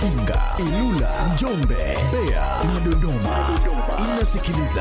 Mafinga, Ilula, Njombe, Mbeya na Dodoma. Inasikiliza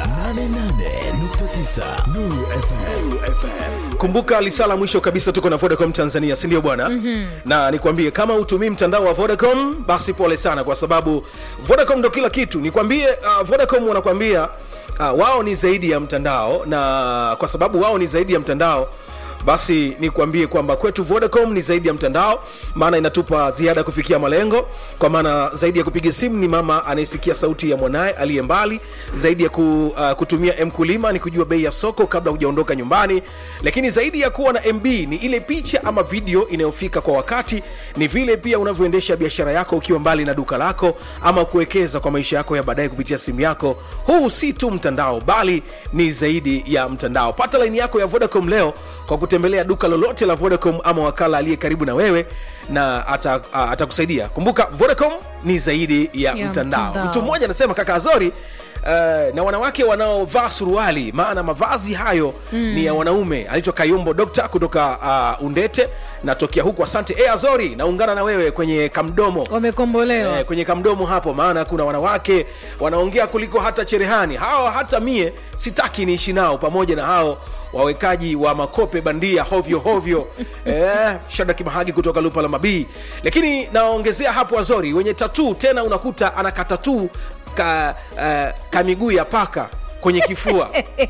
88.9 Nuru FM. kumbuka lisala mwisho kabisa tuko na vodacom tanzania sindio bwana mm-hmm. na nikwambie kama utumii mtandao wa vodacom basi pole sana kwa sababu vodacom ndo kila kitu nikwambie uh, vodacom wanakwambia uh, wao ni zaidi ya mtandao na kwa sababu wao ni zaidi ya mtandao basi nikwambie kwamba kwetu vodacom ni zaidi ya mtandao maana inatupa ziada ya kufikia malengo kwa maana zaidi ya kupiga simu ni mama anayesikia sauti ya mwanaye aliye mbali zaidi ya ku, uh, kutumia mkulima ni kujua bei ya soko kabla hujaondoka nyumbani lakini zaidi ya kuwa na mb ni ile picha ama video inayofika kwa wakati ni vile pia unavyoendesha biashara yako ukiwa mbali na duka lako ama kuwekeza kwa maisha yako ya baadaye kupitia simu yako huu si tu mtandao bali ni zaidi ya mtandao pata laini yako ya vodacom leo kwa kutembelea duka lolote la vodacom ama wakala aliye karibu na wewe na ata- a- atakusaidia kumbuka vodacom ni zaidi ya, Ya mtandao. mtandao. mtu mmoja anasema kaka azori Uh, na wanawake wanaovaa suruali maana mavazi hayo mm. ni ya wanaume aliitwa kayumbo dokta kutoka uh, undete natokea huku asante e azori naungana na wewe kwenye kamdomo wamekombolewa Eh, kwenye kamdomo hapo maana kuna wanawake wanaongea kuliko hata cherehani hao hata mie sitaki niishi nao pamoja na hao wawekaji wa makope bandia hovyo hovyo eh, shada kimahagi kutoka lupa la mabii lakini naongezea hapo azori wenye tatuu tena unakuta anaka tatuu ka, uh, ka miguu ya paka kwenye kifua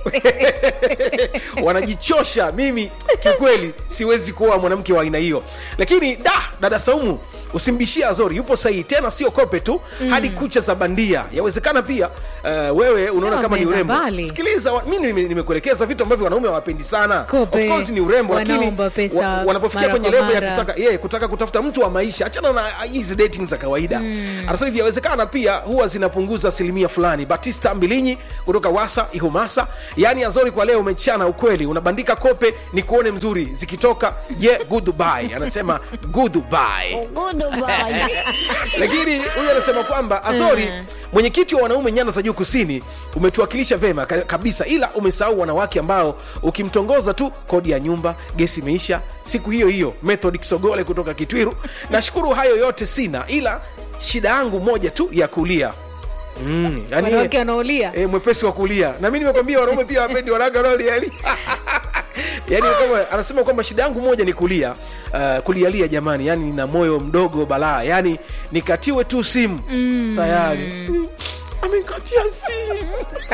wanajichosha mimi kiukweli siwezi kuoa mwanamke wa aina hiyo lakini da dada saumu usimbishie azori yupo sahihi tena sio kope tu mm. hadi kucha za bandia yawezekana pia uh, wewe unaona Sema kama ni wameenda urembo mbali. sikiliza wa- mi nime- nimekuelekeza vitu ambavyo wanaume hawapendi sana Kope, of course ni urembo lakini wanaomba pesa wa, wanapofikia mara kwenye kwa levo ya mara. kutaka yeah, kutaka kutafuta mtu wa maisha achana na hizi dating za kawaida mm. anasema hivi yawezekana pia huwa zinapunguza asilimia fulani batista mbilinyi kutoka wasa ihumasa yaani azori kwa leo umechana ukweli unabandika kope ni kuone mzuri zikitoka je yeah, goodbye anasema goodbye lakini huyu anasema kwamba azori mwenyekiti wa wanaume nyanda za juu kusini umetuwakilisha vema ka- kabisa ila umesahau wanawake ambao ukimtongoza tu kodi ya nyumba gesi imeisha siku hiyo hiyo method kisogole kutoka kitwiru nashukuru hayo yote sina ila shida yangu moja tu ya kulia mm, yani, wanawake wanaolia e, mwepesi wa kulia na mi nimekwambia wanaume pia wapendi wanawake wanaolia yani yani kama anasema kwamba shida yangu moja ni kulia uh, kulialia jamani yani nina moyo mdogo balaa yani nikatiwe tu simu mm. tayari mm. amekatia simu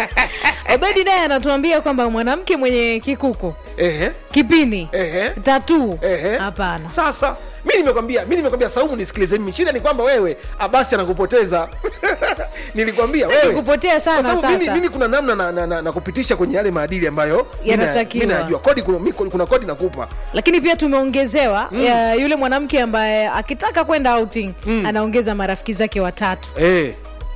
obedi naye anatuambia kwamba mwanamke mwenye kikuku Ehe, kipini ehe, tatuu ehe. hapana sasa mi nimekwambia mi nimekwambia saumu nisikilize mimi shida ni kwamba wewe abasi anakupoteza nilikwambia Sitaki wewe kupotea sana Kwa sababu mimi, sasa. mimi kuna namna na, na, na, na kupitisha kwenye yale maadili ambayo mi na- Yanatakiwa. mi najua kodi kuna, mi- kuna kodi nakupa lakini pia tumeongezewa ya yule mwanamke ambaye akitaka kwenda outing anaongeza marafiki zake watatu Eh.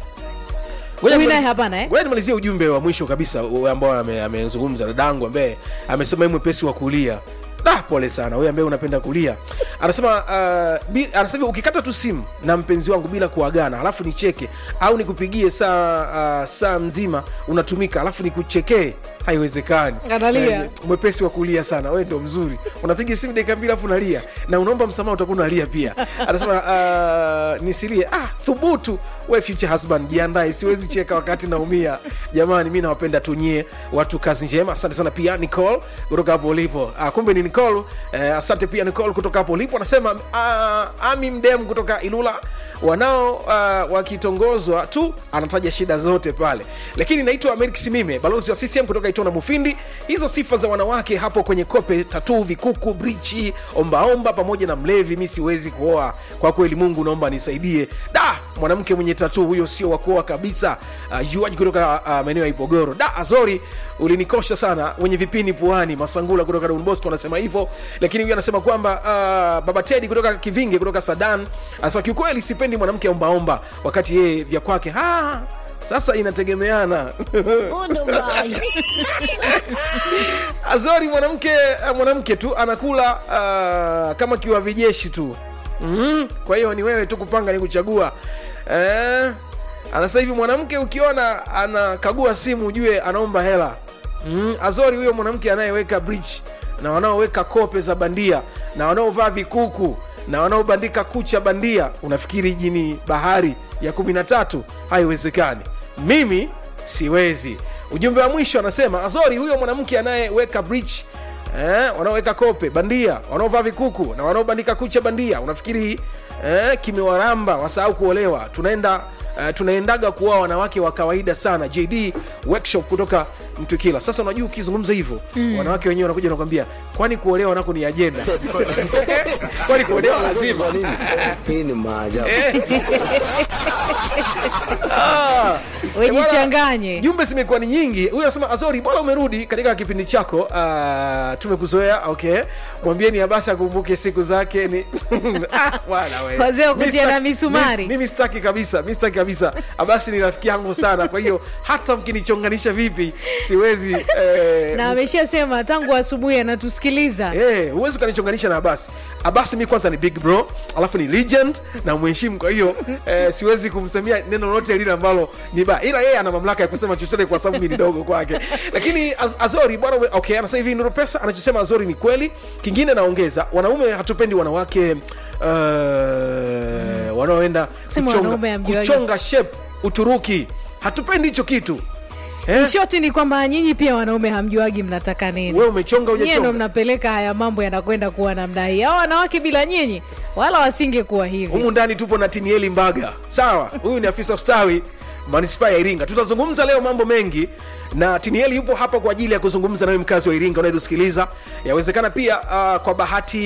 Ngoja Huyu nimalizie- naye hapana, eh? ngoja nimalizie ujumbe wa mwisho kabisa u- ambao ame- amezungumza dadangu ambaye amesema yeye mwepesi wa kulia da pole sana wewe ambaye unapenda kulia anasema uh, bi, anasema hivi, ukikata tu simu na mpenzi wangu bila kuagana alafu nicheke au nikupigie saa uh, saa mzima unatumika alafu nikuchekee haiwezekani Analia. Eh, mwepesi wa kulia sana wewe ndo mzuri unapiga simu dakika mbili alafu unalia na unaomba msamaha utakuwa unalia pia anasema uh, nisilie ah thubutu we future husband jiandae siwezi cheka wakati naumia jamani mi nawapenda tunyie watu kazi njema asante sana pia nicole kutoka hapo ulipo ah, kumbe ni nicole eh, asante pia nicole kutoka hapo ulipo anasema ah, ami mdem kutoka ilula wanao uh, wakitongozwa tu anataja shida zote pale lakini naitwa amerik simime balozi wa ccm kutoka itona mufindi hizo sifa za wanawake hapo kwenye kope tatuu vikuku brichi ombaomba pamoja na mlevi mi siwezi kuoa kwa kweli mungu naomba nisaidie da mwanamke mwenye tatuu huyo sio wa kuoa kabisa uh, juaji kutoka uh, maeneo ya ipogoro da azori ulinikosha sana wenye vipini puani masangula kutoka Don Bosco anasema hivyo lakini huyu anasema kwamba uh, baba tedi kutoka kivinge kutoka sadan anasema kiukweli sipendi mwanamke ombaomba wakati yeye vya kwake "Ah, sasa inategemeana azori mwanamke uh, mwanamke tu anakula uh, kama kiwa vijeshi tu mm, kwa hiyo ni wewe tu kupanga ni kuchagua eh, anasema hivi mwanamke ukiona anakagua simu ujue anaomba hela mm, azori huyo mwanamke anayeweka bridge na wanaoweka kope za bandia na wanaovaa vikuku na wanaobandika kucha bandia unafikiri jini bahari ya kumi na tatu haiwezekani mimi siwezi ujumbe wa mwisho anasema azori huyo mwanamke anayeweka bridge eh, wanaoweka kope bandia wanaovaa vikuku na wanaobandika kucha bandia unafikiri eh, kimewaramba wasahau kuolewa tunaenda Uh, tunaendaga kuoa wanawake wa kawaida sana jd workshop kutoka mtwikila sasa unajua ukizungumza hivyo mm. wanawake wenyewe wanakuja nakwambia kwani kuolewa nako ni ajenda kwani kuolewa lazima Hii ni maajabu. Ah, wejichanganye jumbe zimekuwa ni nyingi huyu anasema azori bwana umerudi katika kipindi chako uh, tumekuzoea okay mwambieni abasi akumbuke siku zake ni Ah, bwana we. Wazee wa Mi kutia na sitaki- misumari. mi- mimi sitaki kabisa mi sitaki kabisa abasi ni rafiki yangu sana kwa hiyo hata mkinichonganisha vipi siwezi eh, na ameshasema tangu asubuhi anatusikiliza Eh, huwezi ukanichonganisha na abasi abasi mi kwanza ni big bro alafu ni legend na mheshimu kwa hiyo eh, siwezi kumsemia neno lolote lile ambalo ni baya ila yeye ana mamlaka ya kusema chochote kwa sababu mi ni dogo kwake lakini Az azori bwana ume- okay anasema hivi nuru pesa anachosema azori ni kweli kingine naongeza wanaume hatupendi wanawake uh, wanaoenda Sema kuchonga, wanaume hamjuagi. kuchonga shape uturuki hatupendi hicho kitu eh? shoti ni kwamba nyinyi pia wanaume hamjuagi mnataka nini wewe umechonga nyie ndo ujachonga mnapeleka haya mambo yanakwenda kuwa namna hii hao wanawake bila nyinyi wala wasingekuwa hivi humu ndani tupo na tinieli mbaga sawa huyu ni afisa ustawi manispaa ya iringa tutazungumza leo mambo mengi na tinieli yupo hapa kwa ajili ya kuzungumza nawe mkazi wa iringa unayetusikiliza yawezekana pia uh, kwa bahati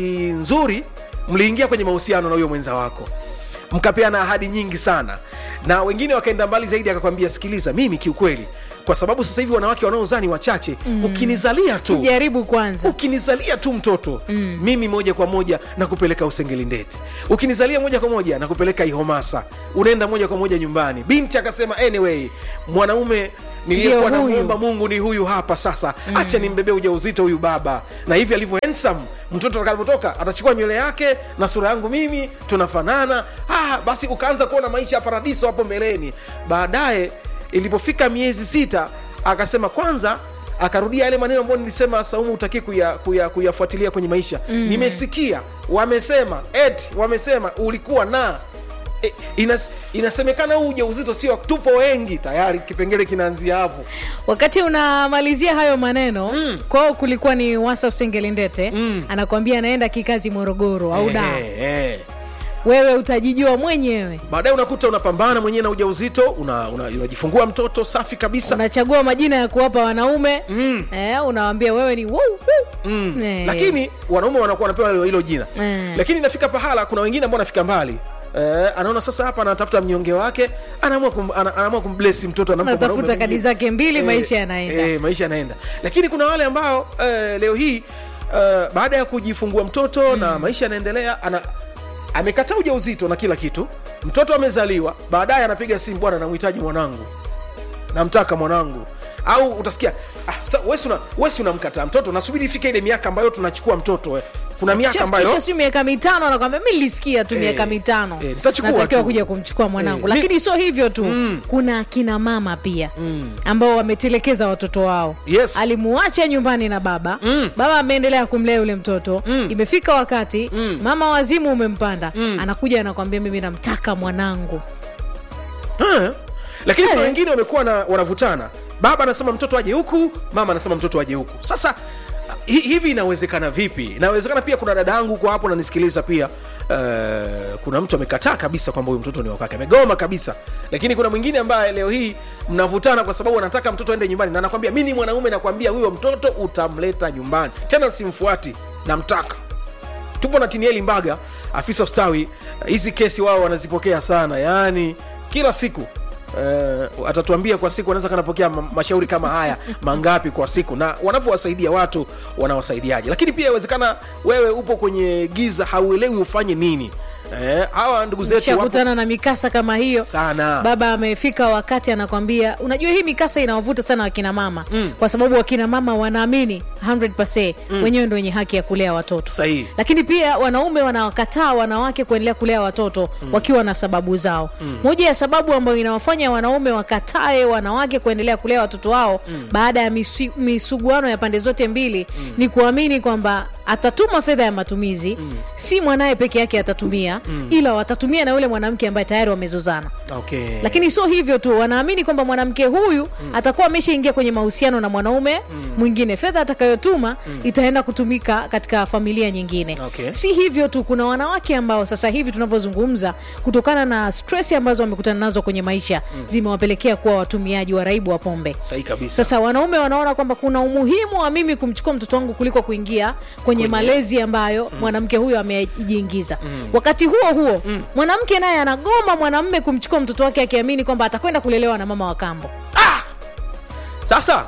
nzuri mliingia kwenye mahusiano na huyo mwenza wako mkapeana ahadi nyingi sana na wengine wakaenda mbali zaidi akakwambia sikiliza mimi kiukweli kwa sababu sasa hivi wanawake wanaozaa ni wachache mm. ukinizalia tu jaribu kwanza ukinizalia tu mtoto mm. mimi moja kwa moja nakupeleka usengelindete ukinizalia moja kwa moja nakupeleka ihomasa unaenda moja kwa moja nyumbani binti akasema anyway mwanaume niliyekuwa Ndio huyu. namwomba mungu ni huyu hapa sasa mm. acha nimbebee ujauzito huyu baba na hivi alivyo handsome mtoto atakapotoka atachukua nywele yake na sura yangu mimi tunafanana ah, basi ukaanza kuona maisha ya paradiso hapo mbeleni baadaye ilipofika miezi sita akasema kwanza akarudia yale maneno ambayo nilisema saumu utaki kuyafuatilia kuya, kuyafuatilia kwenye maisha mm. nimesikia wamesema eti wamesema ulikuwa na e, inas, inasemekana huu ujauzito sio tupo wengi tayari kipengele kinaanzia hapo wakati unamalizia hayo maneno mm. kwao kulikuwa ni wasa usengelindete mm. anakwambia anaenda kikazi morogoro au da Eh, eh. wewe utajijua mwenyewe baadaye unakuta unapambana mwenyewe na ujauzito unajifungua una, unajifungua mtoto safi kabisa unachagua majina ya kuwapa wanaume mm. eh, unawambia wewe ni woo, woo. mm. Eh. lakini wanaume wanakuwa wanapewa hilo- hilo jina Eh. lakini inafika pahala kuna wengine ambao wanafika mbali Eh, anaona sasa hapa anatafuta mnyonge wake anaamua kum, ana, anaamua kumblesi mtoto anampa Anatafuta mwanaume kadi mwingine. zake mbili, maisha yanaenda. eh, maisha yanaenda lakini kuna wale ambao eh, leo hii eh, baada ya kujifungua mtoto mm. na maisha yanaendelea ana amekataa ujauzito na kila kitu mtoto amezaliwa baadaye anapiga simu bwana namhitaji mwanangu namtaka mwanangu au utasikia ah, sa, wesi una, wesi unamkataa mtoto nasubiri ifike ile miaka ambayo tunachukua mtoto we. kuna miaka ambayo Kisha siu miaka mitano anakwambia mi nilisikia tu Eh, miaka mitano eh, nitachukua natakiwa tu." kuja kumchukua mwanangu Eh, mi- lakini sio hivyo tu kuna akina mama pia ambao wametelekeza watoto wao Yes. alimuacha nyumbani na baba baba ameendelea kumlea yule mtoto imefika wakati mama wazimu umempanda anakuja anakwambia mimi namtaka mwanangu Ah, lakini kuna Eh. wengine wamekuwa na wanavutana baba anasema mtoto aje huku mama anasema mtoto aje huku sasa hi, hivi inawezekana vipi inawezekana pia kuna dada yangu kwa hapo nanisikiliza pia uh, kuna mtu amekataa kabisa kwamba huyu mtoto ni wakake amegoma kabisa lakini kuna mwingine ambaye leo hii mnavutana kwa sababu anataka mtoto aende nyumbani na anakwambia mi ni mwanaume nakwambia huyo mtoto utamleta nyumbani tena simfuati namtaka tupo na tinieli mbaga afisa ustawi hizi kesi wao wanazipokea sana yaani kila siku Uh, atatuambia kwa siku anaweza kanapokea ma- mashauri kama haya mangapi kwa siku na wanavyowasaidia watu wanawasaidiaje lakini pia inawezekana wewe upo kwenye giza hauelewi ufanye nini Eh, hawa ndugu zetu wapo shakutana na mikasa kama hiyo sana baba amefika wakati anakwambia unajua hii mikasa inawavuta sana wakina mama mm. kwa sababu wakina mama wanaamini 100 mm. wenyewe ndo wenye haki ya kulea watoto sahihi lakini pia wanaume wanawakataa wanawake kuendelea kulea watoto mm. wakiwa na sababu zao mm. moja ya sababu ambayo inawafanya wanaume wakatae wanawake kuendelea kulea watoto wao mm. baada ya misi, misuguano ya pande zote mbili mm. ni kuamini kwamba atatuma fedha ya matumizi si mwanaye peke yake atatumia ila watatumia na yule mwanamke ambaye tayari wamezozana okay. lakini sio hivyo tu wanaamini kwamba mwanamke huyu atakuwa ameshaingia kwenye mahusiano na mwanaume mwingine fedha atakayotuma itaenda kutumika katika familia nyingine Okay. si hivyo tu kuna wanawake ambao sasa hivi tunavyozungumza kutokana na stress ambazo wamekutana nazo kwenye maisha zimewapelekea kuwa watumiaji waraibu wa pombe sahihi kabisa sasa wanaume wanaona kwamba kuna umuhimu wa mimi kumchukua mtoto wangu kuliko kuingia kwenye, malezi ambayo mwanamke huyo amejiingiza wakati huo huo mwanamke naye anagoma mwanamme kumchukua mtoto wake akiamini kwamba atakwenda kulelewa na mama wa kambo sasa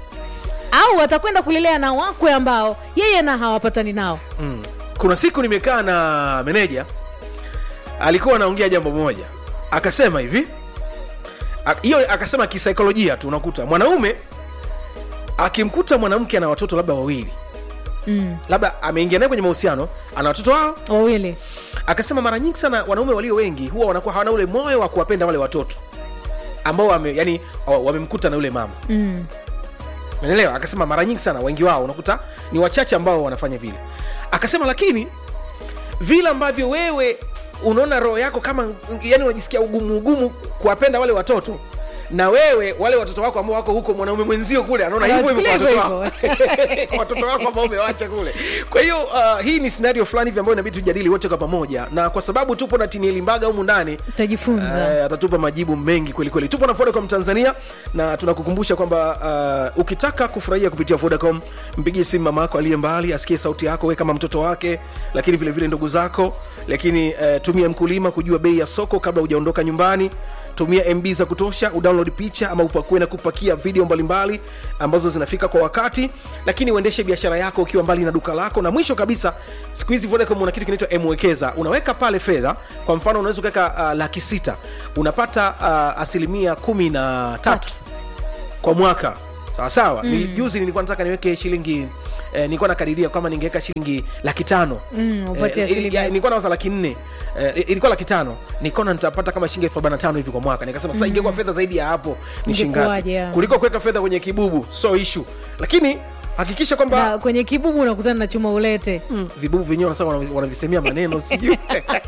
au atakwenda kulelea na wakwe ambao yeye na hawapatani nao kuna siku nimekaa na meneja alikuwa anaongea jambo moja akasema hivi a- hiyo akasema kisaikolojia tu unakuta mwanaume akimkuta mwanamke ana watoto labda wawili mm. labda ameingia naye kwenye mahusiano ana watoto wao wawili akasema mara nyingi sana wanaume walio wengi huwa wanakuwa hawana ule moyo wa kuwapenda wale watoto ambao wame, yani, o- wamemkuta na yule mama mm. Umeelewa? Akasema mara nyingi sana wengi wao unakuta ni wachache ambao wanafanya vile. Akasema lakini vile ambavyo wewe unaona roho yako kama yani unajisikia ugumu ugumu kuwapenda wale watoto na wewe wale watoto wako ambao wako huko mwanaume mwenzio kule anaona hivyo hivyo kwa Anawachukulia watoto hivyo wako kwa watoto wako ambao umewacha kule kwa hiyo uh, hii ni scenario fulani hivi ambayo inabidi tujadili wote kwa pamoja na kwa sababu tupo na tinieli mbaga humu ndani utajifunza Eh, atatupa majibu mengi kwelikweli tupo na vodacom tanzania na tunakukumbusha kwamba uh, ukitaka kufurahia kupitia vodacom mpigie simu mama yako aliye mbali asikie sauti yako we kama mtoto wake lakini vile vile ndugu zako lakini uh, tumia mkulima kujua bei ya soko kabla hujaondoka nyumbani tumia mb za kutosha udownload picha ama upakue na kupakia video mbalimbali ambazo zinafika kwa wakati lakini uendeshe biashara yako ukiwa mbali na duka lako na mwisho kabisa siku hizi vodacom una kitu kinaitwa mwekeza unaweka pale fedha kwa mfano unaweza ukaweka uh, laki sita unapata uh, asilimia kumi na tatu kwa mwaka sawa sawa mm. juzi nilikuwa nataka niweke shilingi Eh, nilikuwa nakadiria kama ningeweka shilingi laki tano Mm, upate Eh, asilimia. ya- nilikuwa nawaza laki nne eh, ilikuwa laki tano nikaona nitapata kama shilingi elfu arobaini na tano hivi kwa mwaka nikasema sasa ingekuwa fedha zaidi ya hapo ni shilingi ngapi Ingekuwaje, ya. kuliko kuweka fedha kwenye kibubu so ishu lakini hakikisha kwamba na kwenye kibubu unakutana na chuma ulete vibubu vyenyewe wanasema wanavi- wanavisemea maneno sijui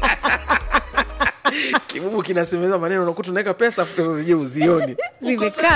kibubu kinasemeza maneno unakuta unaweka pesa afu pesa zenyewe uzioni zimekaa